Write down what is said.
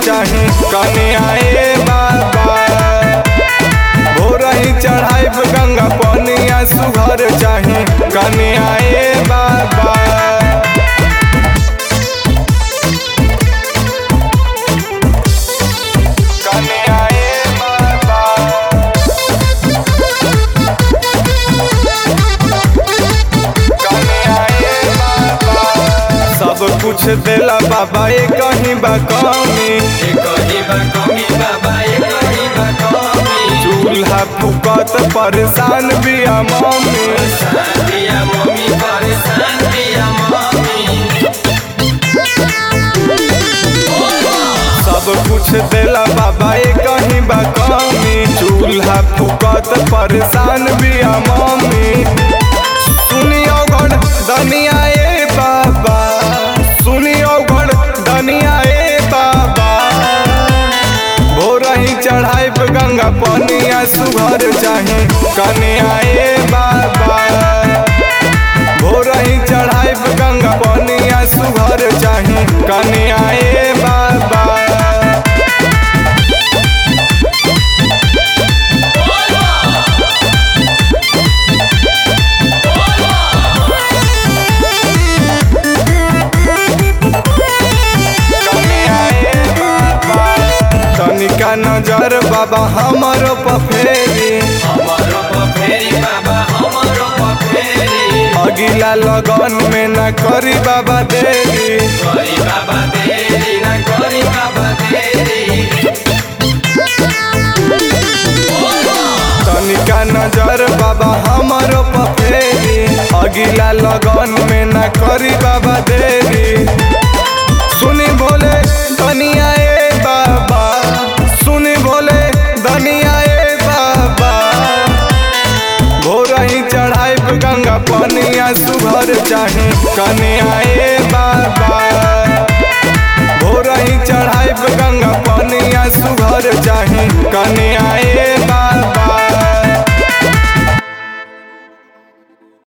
चाही कन्या ए बाबा भोरही चढ़ाइब गंगा पनिया सुघर चाही कन्या ए बाबा कन्या ए बाबा कन्या ए बाबा सब कुछ देला बाबा ए कहीं बा कमी चूल्हा फुकत परेशान बिया मम्मी सब कुछ देला बाबा ए कहीं बा कमी चूल्हा फुकत परेशान बिया मम्मी सुनियो गण दनिया ए बाबा सुनियो गण दनिया ए बाबा भोरही चढ़ाइब गंगा पनिया सुघर चाही कन्या ए बाबा भोरही चढ़ाइब गंगा पनिया सुघर चाही कन्या ए बाबा कन्या ए बाबा तनिका नजर बाबा हमरो पफेरी अगिला लगन में न करी बाबा देरी तनिका नजर बाबा हमरो पफेरी अगिला लगन में न करी बाबा देरी सुनी भोले दनिया ए बाबा सुनी भोले दनिया ए बाबा भोरही चढ़ाइब गंगा पनिया सुघर चाही कन्या